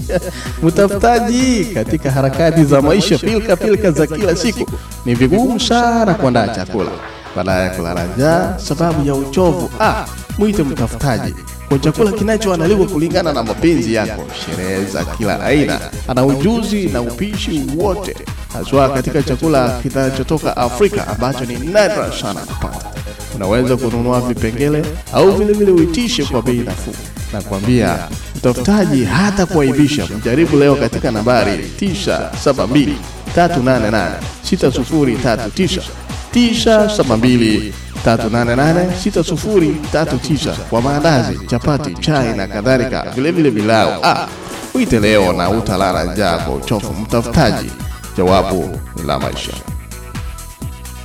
Mtafutaji, katika harakati za maisha, pilka pilka za kila siku, ni vigumu sana kuandaa chakula baada ya kulala njaa sababu ya uchovu. Ah, mwite mtafutaji kwa chakula kinachoandaliwa kulingana na mapenzi yako. Sherehe za kila aina, ana ujuzi na upishi wote, haswa katika chakula kinachotoka Afrika ambacho ni nadra sana kupata. Unaweza kununua vipengele au vilevile uitishe kwa bei nafuu. Nakwambia mtafutaji hata kuaibisha. Mjaribu leo katika nambari 972 388 6039 972 388 6039 kwa maandazi, chapati, chai na kadhalika, vilevile pilau. Ah, uite leo na utalala njaa kwa uchofu. Mtafutaji, jawabu ni la maisha.